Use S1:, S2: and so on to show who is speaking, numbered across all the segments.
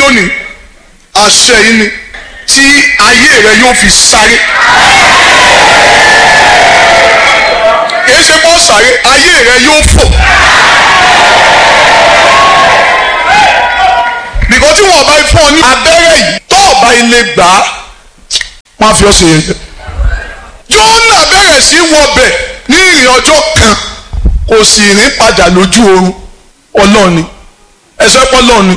S1: lónìí àṣẹ yìí ni tí ayé rẹ yóò fi sáré kìí ṣe kó sáré ayé rẹ yóò fò nìkan tí wọn bá fún ọ ní abẹ́rẹ́ yìí tó ọba ilé gbà á wọn á fi ọ ṣe yẹn Jónà bẹ̀rẹ̀ sí wọbẹ̀ ní ìrìn ọjọ́ kan kò sì rìn padà lójú oorun ọlọ́ọ̀ni ẹsẹ̀ pọ́lọ́ọ̀ni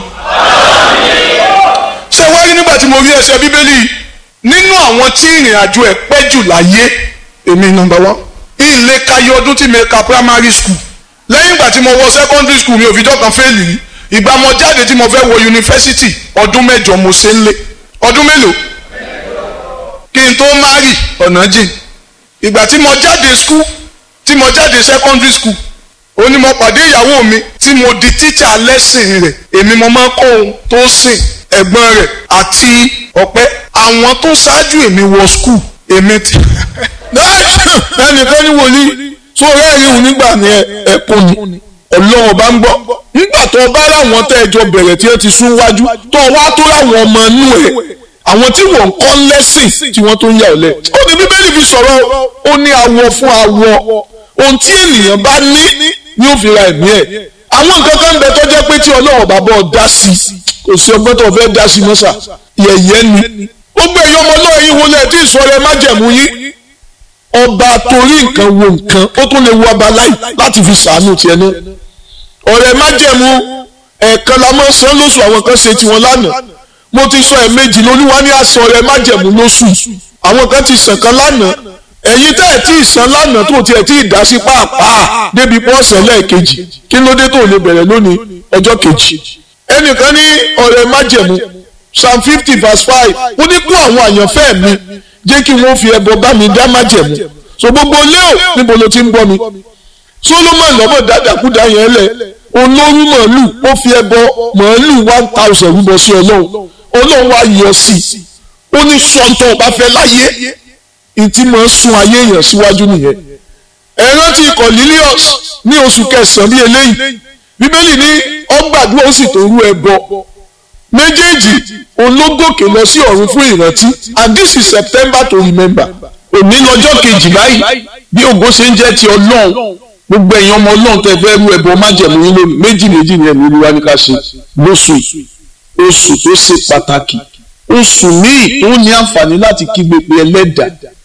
S1: ṣé wá rí nígbà tí mo rí ẹsẹ̀ bíbélì nínú àwọn tí ìrìn àjò ẹ̀ pẹ́ jù láyé èmi nọ́mbà wá ilé kayé ọdún tí mi ka primary school lẹ́yìn ìgbà tí mo wọ secondary school mi ò fi dọ́kan fẹ́ẹ̀lì rí ìgbà mo jáde tí mo fẹ́ wọ yunifásitì ọdún mẹ́jọ mo ṣe ń lé ọdún mélòó kí n tó márì ọ̀nà jìn ìgbà tí mo jáde school tí mo jáde secondary school ó ní mo pàdé ìyàwó mi tí mo di tíṣà lẹ́sìn rẹ̀ èmi mo máa ń kọ́ ohun tó sìn ẹ̀gbọ́n rẹ̀ àti ọ̀pẹ àwọn tó ṣáájú èmi wọ school èmi ti.
S2: ẹnìkan ní wòlíì tó rẹ́ẹ̀rí òun nígbà ní ẹ̀kún ni ọlọ́run bá ń gbọ́ nígbà tó bá láwọn tẹ́ ẹjọ́ bẹ̀rẹ̀ tí ó ti sún wájú tó wá tó láwọn ọmọ inú ẹ̀ àwọn tí wọ́n ń kọ́ lẹ́sìn tí wọ́n tó ń yà ọ́ lẹ̀. ó ní bíbélì fi sọ̀rọ̀ ó ní awọ fún awọ ohun tí ènìyàn bá ní ni ó fi ra ẹ̀mí ẹ̀ àwọn nǹkan kan bẹ tó jẹ́ pé tí ọlọ́run bá bọ́ dá sí kò sí ọgbọ́n tó fẹ́ dá sí mọ́sà yẹ̀yẹ́ ni ó gbé ẹ̀yọ́ ọmọ náà yín wọlé tí ìsọ̀rọ̀ májẹ̀mú yín ọba torí nǹkan wo nǹkan ó tún lè wo ọba láì láti fi sàánú tiẹ̀ náà ọ̀rẹ́ májẹ̀mú ẹ̀ẹ̀kan la máa ń san lóṣù àwọn kan ṣe tiwọn lánàá mo ti sọ ẹ̀ẹ̀mejì lolúwa ní àṣọ ọ̀rẹ́ májẹ̀mú lóṣù àwọn kan ti sàn kan lánàá ẹ̀yin tẹ́ ẹ̀ tí ì san lánàá tó tiẹ̀ tí ì dá sí pàápàá débi pọ́ọ̀sẹ̀ lẹ́ẹ̀kejì kí ló dé tó lè bẹ̀rẹ̀ lónìí ọjọ́ kejì ẹnìkan ní ọ̀rẹ́ májẹ̀mú psalm fifty verse five ó ní kó àwọn àyànfẹ́ mi jẹ́ kí wọ́n fi ẹbọ bá mi dá májẹ̀mú so gbogbo léò níbo ló ti ń bọ́ mi solomon lọ́mọ dáadáakúdá yẹn lẹ̀ olórí màálù ó fi ẹbọ màálù one thousand rúbọ sí ọlọ́run ọlọ́run wá yọ sí i ó ní sọ́ńtọ̀ ọba fẹ́ láyé ìtì máa ń sun ayé èèyàn síwájú nìyẹn ẹ rántí Cornelius ní oṣù kẹsàn-án bíi eléyìí bíbélì ní ọgbàdúrà ó sì tó rú ẹbọ méjèèjì ológòkè lọ sí ọ̀run fún ìrántí and this is September to remember òní lọ́jọ́ kejì báyìí bí ògo ṣe ń jẹ́ ti ọlọ́run gbogbo ẹ̀yin ọmọ ọlọ́run tẹ fẹ́ rú ẹbọ májẹ̀mú yín lónìí méjì méjì ni ẹ̀mí olúwa ní ká ṣe lóṣù oṣù tó ṣe pàtàkì oṣù míì tó ní àǹfààní láti kígbe pé ẹlẹ́dà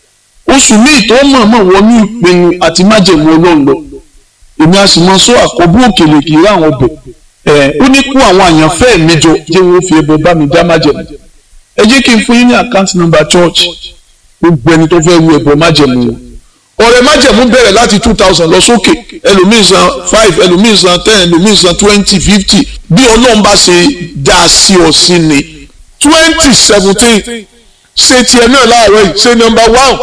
S2: oṣù míì tó mọ̀ọ́mọ̀ wọnú ìpinnu àti májẹ̀mú ọlọ́run lọ èmi a sì mọ sọ àkọ́bù òkèlè kì í rà àwọn ọbẹ̀ ẹ̀ ó ní kó àwọn àyànfẹ́ mi jọ jẹ́ wọ́n fi ẹbọ bá mi dá májẹ̀mú ẹ jẹ́ kí n fún yín ní àkáǹtì nọ́mbà church gbogbo ẹni tó fẹ́ rú ẹbọ májẹ̀mú wọn ọ̀rẹ́ májẹ̀mú bẹ̀rẹ̀ láti two thousand lọ sókè ẹlòmíì san five ẹlòmíì san ten ẹlòmíì san twenty fifty bí ọlọ́run bá ṣe dá a sí ọ sí ni twenty seventeen ṣe tiẹ̀ náà láàárọ̀ yìí ṣe number one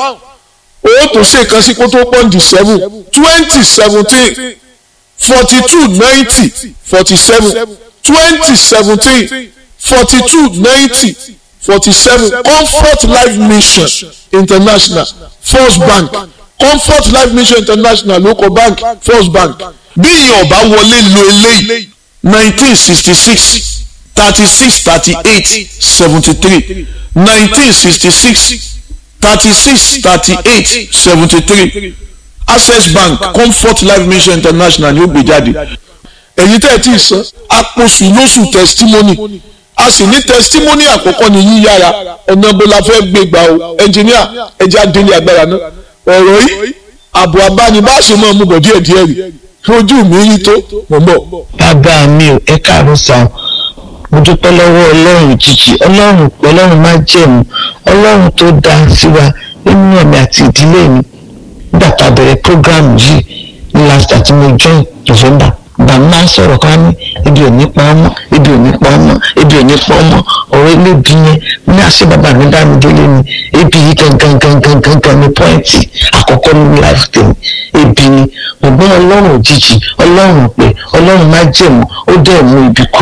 S2: owó tó ṣe kan sí kó tó pọ́ǹdì seven twenty seventeen forty two ninety forty seven twenty seventeen forty two ninety forty seven comfort life mission international first bank comfort life mission international local bank first bank bí ìyẹn ọba wọlé lo eléyìí nineteen sixty six thirty six thirty eight seventy three nineteen sixty six thirty six thirty eight seventy three access bank comfort life mission international ni ó gbé jáde ẹ̀yin tẹ́ ẹ tí ì san àpòsù lóṣù testimony a sì ní testimony àkọ́kọ́ ní yíyára ọ̀nà bó la fẹ́ gbé gbà o ẹnjìníà ẹja délé agbára náà ọ̀rọ̀ yìí àbò abánibáṣe máa mú bọ̀ díẹ̀ díẹ̀ rí ojú mi rí tó mọ̀ mọ̀.
S3: bàbá mi ò ẹ káàárọ̀ sàn mo dúpẹ́ lọ́wọ́ ọlọ́run jìjì ọlọ́run pé ọlọ́run má jẹ̀mú ọlọ́run tó dá sí wa nínú ẹ̀mí àti ìdílé mi nígbà tá a bẹ̀rẹ̀ program yìí ní last àti mo join November gbà máa sọ̀rọ̀ ká ní ibi ò ní pa ọmọ ibi ò ní pa ọmọ ibi ò ní pa ọmọ ọ̀rọ̀ elébi yẹn ní àṣẹ bàbá mi dá mi délé ni ebi yìí gangan gangan gangan ní pọ́ìntì àkọ́kọ́ nínú life tèmi ebi ni ọgbọ́n ọlọ́run òjijì ọlọ́run pé ọlọ́run má jẹ̀mú ó dẹ̀ mú ibi kúrò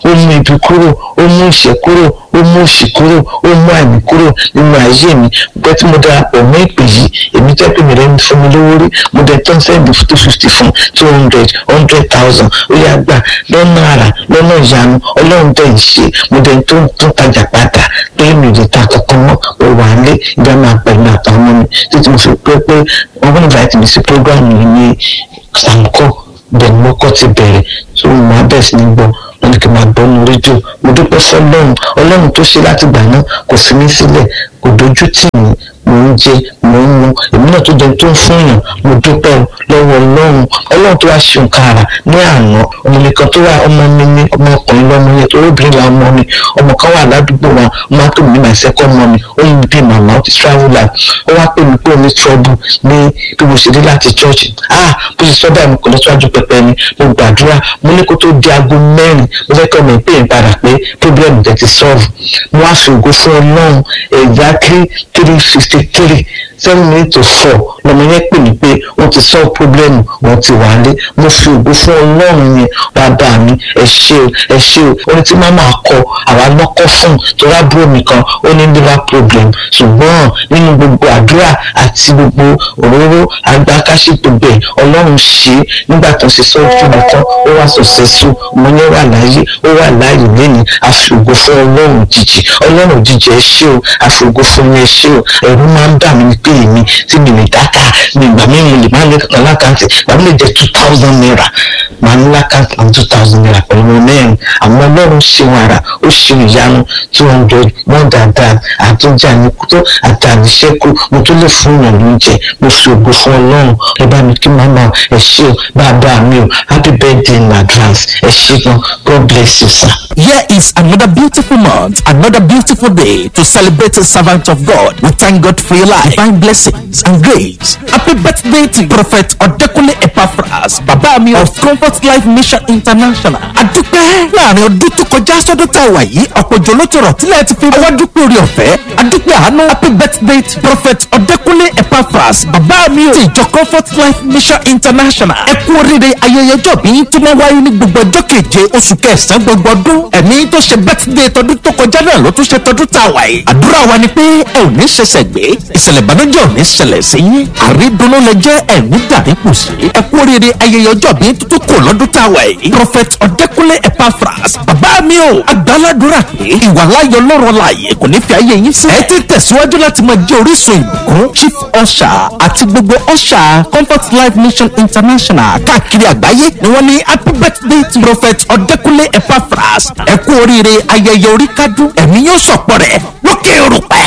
S3: ó mú ibi kúrò ó mú ìṣẹ́ kúrò ó mú òṣì kúrò ó mú àìní kúrò nínú ayé mi gbẹ́ tí mo darapọ̀ mọ́ ìpè yìí èmi jẹ́ pé mi rẹ̀ ń fún mi lówó rí mo dẹ̀ tán sẹ́ndì two fifty fún two hundred hundred thousand ó yá gbà lọ́nà àrà lọ́nà ìyanu ọlọ́run dẹ̀ ń ṣe mo dẹ̀ tó tó tajà padà pé mi ò lè ta kankan mọ́ mo wà á lé ìgbà máa pẹ̀lú àtàwọn ọmọ mi títí mo fi pé pé wọ́n gbọ́dọ̀ invite mi sí program yìí ní sànkọ́ bẹ́ẹ̀ ni mo kọ́ ti bẹ̀rẹ̀ tó mo máa bẹ̀ sí ní gbọ́ wọn ni kí n máa gbọ́ nu rédíò mo dúpẹ́ fọlọ́run ọlọ́run tó ṣe láti gbà náà kò fi mí sílẹ̀ kò dojú tì mí mò ń jẹ mò ń mu èmi náà tó jẹ tó ń fún yàn mo dúpẹ́ lọ́wọ́ ọlọ́run ọlọ́run tó wá ṣe nǹkan àrà ní àná ọmọ mi kan tó wà ọmọ mi ní ọmọkùnrin lọ́mọ yẹn tó obìnrin la ọmọ mi ọmọ kan wà ládùúgbò wa ọmọ tó mi ní my second mommy ó ń bí màmá ó ti travel out ó wá pè mí pé ó ní trouble ní bí mo ṣe dé láti church ah bó ṣe sọ́dọ̀ àmì kò lọ síwájú pẹpẹ ni mo gbàdúrà mo ní kó tó di aago mẹ́rin mo fẹ́ kọ́ mi pé n padà pé problem jẹ́ ti solve mo wá fi ògo fún ọlọ́run exactly three sixty three seven minutes to four lọmọ yẹn pè mí pé wọ́n ti solve problem wọ́n ti wálé mo fi ògo fún ọlọ́run yẹn bàbá mi ẹ ṣé o ẹ ṣé o orin tí màmá kọ àwa lọ́kọ́ fún torí àbúrò mi kan ó ní liver problem ṣùgbọ́n nínú gbogbo àdúrà àti gbogbo òróró agbákáṣí gbogbo ẹ̀ ọlọ́run ṣe é nígbà tó ṣe sọ́jú mi tán ó wá successful mo yẹn wà láyé ó wà láyé lẹ́ni àfìgò fún ọlọ́run jíjì ọlọ́run jíjì ẹ ṣé o àfìgò fún mi ẹ ṣé o ẹ̀rù máa ń bà mí ní pé èmi tí mi lè dáta ní ìgbà mi mo lè má lè kankan lákàntì ìgbà mi lè jẹ two thousand naira màá ní lákàntì àwọn two thousand naira pẹ̀lú ọmọ mẹ́rin àwọn ọlọ́run ṣe wọn ara ó ṣe ìyanu two hundred more than that àtúnjà ní kútó àtàníṣẹ́kù mo tún lè fún yàn lóúnjẹ mo fi ògo fún ọlọ́run ẹ bá mi kí màmá ẹ ṣé o bàbá mi o happy birthday in advance ẹ ṣé gan god bless you sir.
S4: Here is another beautiful month, another beautiful day to celebrate a servant of God. We thank God for your life, divine blessings and grace. Happy birthday to Prophet Odekunle Epaphras, Baba mi of Comfort Life Mission International. Adúpẹ́ láàrin ọdún tó kọjá sọ́dún tá a wà yìí, ọ̀pọ̀ òjò ló tọrọ tílẹ̀ ti fi wá dúpẹ́ orí ọ̀fẹ́. Adúpẹ́ àánú happy birthday to Prophet Odekunle Epaphras, Baba mi ti ìjọ Comfort Life Mission International. Ẹ kú oríire ayẹyẹ ọjọ́ bí tó máa wáyé ní gbogbo ọjọ́ keje oṣù kẹsàn-án gbogbo ọdún ẹ̀mí tó ṣe bẹ́tídé tọdún tó kọjá náà ló tún ṣe tọdún tá a wà yìí. àdúrà wa ni pé ẹ ò ní ṣẹ̀ṣẹ̀ gbé ìṣẹ̀lẹ̀ ìbànújẹ́ ò ní ṣẹlẹ̀ sí yín àrídùnnú lẹ jẹ́ ẹ̀mí dàbí kù sí. ẹ kú oríire ayẹyẹ ọjọ́ bí tuntun kò lọ́dún tá a wà yìí. prophet ọ̀dẹ́kúnlé epaphras bàbá mi ò agbáládùra pé ìwàláyọ̀ lọ́rọ̀ láàyè kò ní fi ayé yín sí. ẹ ti tẹ̀síwájú láti máa jẹ́ orísun ìbùkún chief usher àti gbogbo usher comfort life mission international káàkiri àgbáyé ni wọ́n ní happy birthday to prophet ọ̀dẹ́kúnlé epaphras ẹ kú oríire ayẹyẹ orí kádùn ẹ̀mí yóò sọ̀pọ̀ rẹ̀ lókè òrùpẹ̀.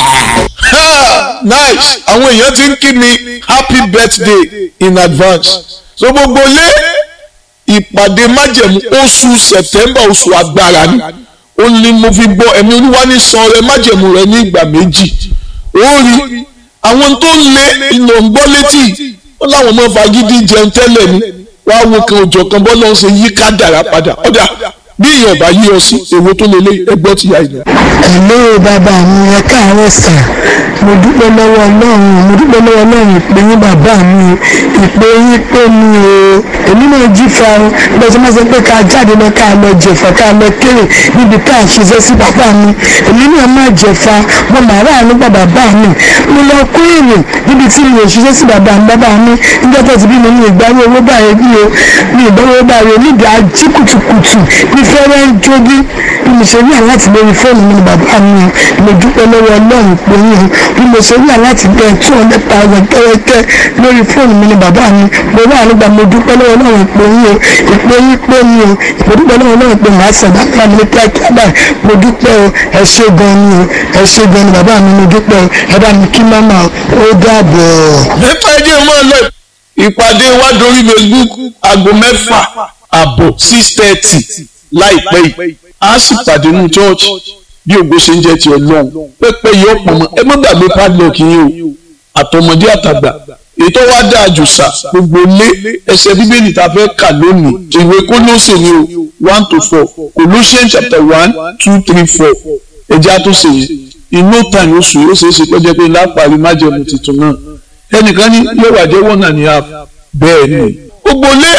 S2: nice àwọn èèyàn ti ń kí mi happy birthday in advance so gbogbo lé ìpàdé májẹ̀mú oṣù september oṣù agbára ni ó ní mo fi gbọ́ ẹ̀mí olúwa ní san ọrẹ májẹ̀mú rẹ ní ìgbà méjì ó rí àwọn tó ń lé ìlò ń gbọ́ létí ó láwọn ọmọ fagídí jẹun tẹ́lẹ̀ ni wàá wo kan òjò kan bọ́ lọ́n ṣe yí ká dára padà ọ̀dà bí èèyàn bá yí ọ sí èwo tó lè lé ẹgbọ́ ti yá ìyẹn.
S5: ẹ̀lẹ́ bàbá mi ẹ káàárọ̀ sà mo dúpẹ́ lọ́wọ́ ọlọ́run mo dúpẹ́ lọ́wọ́ ọlọ́run ìpè yín bàbá mi ìpè yín pé mi o èmi náà jí fa o bẹ́ẹ̀ tí wọ́n sọ pé ká jáde lọ ká lọ jẹ̀fà ká lọ kéré níbi ká ṣiṣẹ́ sí bàbá mi èmi náà má jẹ̀fà mo mà rà nígbà bàbá mi mo lọ kó èrè níbi tí mi ò ṣiṣẹ́ sí bàbá mi bàbá mi níjọ́ tó ti bí mi ní ìgbàwé owó báyìí bí o ní ìgbàwé owó báyìí níbi ají kùtùkùtù ní fẹ́rẹ́ ń jó bí bí mo ṣe rí àláti lórí fóònù mi ni bàbá mi mo dúpẹ́ lọ́wọ́ ọlọ́run pé yín bí mo ṣe rí àláti bẹ́ẹ̀ two hundred thousand kẹ́rẹ́kẹ́ lórí fóònù mi ni bàbá mi mo rí àlùgbà mo dúpẹ́ lọ́wọ́ ọlọ́run pé yín o ìpè yín pé yín o mo dúpẹ́ lọ́wọ́ ọlọ́run pé màá sàn bàbá mi ní kíákíá báyìí mo dúpẹ́ o ẹ ṣé gan ni o ẹ ṣé gan ni bàbá mi mo dúpẹ́ o ẹ bá mi kí mọ́mọ́ ó dàbọ̀.
S2: nípa ẹjẹ máa lọ ìpàdé wa dorí facebook aago mẹ́fà àbọ̀ six thirty láìpẹ́ yìí a sì pàdé nínú church bí ògo ṣe ń jẹ́ ti ọlọ́run pẹ́pẹ́ yìí ọ̀pọ̀ mọ́ ẹ má gbàgbé padlock yín o àtọmọdé àtàgbà ètò wa dáa jù sà gbogbo lé ẹsẹ̀ bíbélì tá a fẹ́ kà lónìí ìwé kólóṣè ni o one to four Colossians chapter one two three four ẹjẹ́ àtúnṣe yẹn in no time oṣù yóò ṣeé ṣe pé jẹ́ pé lápárí májẹ̀mú tuntun náà ẹnìkan ní yóò wà jẹ́ one and a half bẹ́ẹ̀ ni gbogbo lé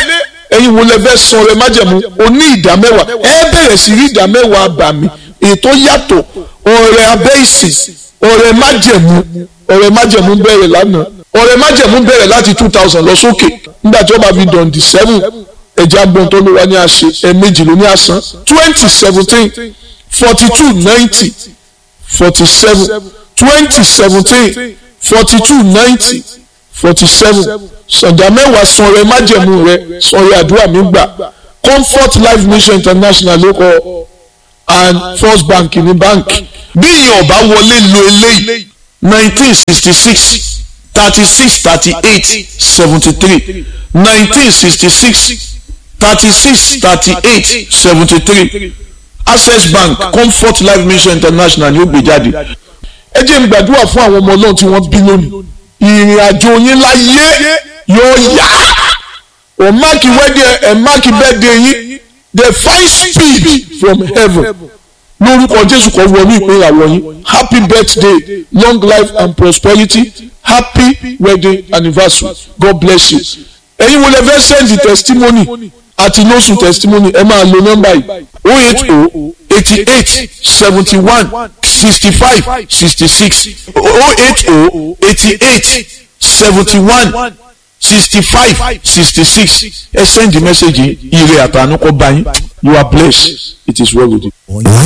S2: ẹ̀yin wo lẹ fẹ́ san ọrẹ májẹ̀mú oní ìdá mẹ́wàá ẹ bẹ̀rẹ̀ sí rí ìdá mẹ́wàá àbàmì ètò yàtọ̀ ọrẹ abẹ́ ìsìn ọrẹ májẹ̀mú ọrẹ májẹ̀mú bẹ̀rẹ̀ lánàá ọrẹ májẹ̀mú bẹ̀rẹ̀ láti two thousand lọ sókè nígbà tí wọ́n bá fi dọ̀ǹdì seven ẹ̀jẹ̀ agbọ̀n tó ló wá ní àṣẹ ẹ̀ẹ̀mejì ló ní àsán twenty seventeen forty two ninety forty seven twenty seventeen forty two ninety forty seven sọ̀dà mẹ́wàá sanrẹ́ májẹ̀mú rẹ sanrẹ́ àdúrà mi gbà comfort life mission international ló kọ and first bank ní báǹkì bí ìyẹn ọba wọlé lo eléyìí nineteen sixty six thirty six thirty eight seventy three nineteen sixty six thirty six thirty eight seventy three access bank comfort life mission international ni ó gbé jáde ẹ jẹ́ n gbàdúrà fún àwọn ọmọ ọlọ́run tí wọ́n bí lónìí ìrìn àjò yín láyé yóò yá ò máàkì wẹ́dẹ̀ ẹ̀ máàkì bẹ́ẹ̀dẹ̀ yín the five speed from heaven lórúkọ jésù kan wọnú ìpínyàwó yín happy birthday long life and prosperity happy wedding anniversary god bless you ẹ̀yin wo lè fẹ́ send the testimony àti lóṣù testimony ẹ máa lo nọ́mbà yìí o eight o eighty eight seventy one sixty five sixty six o eight o eighty eight seventy one sixty five sixty six ẹ send the message yìí ire àtànú kọ bá yín you are blessed it is well with you.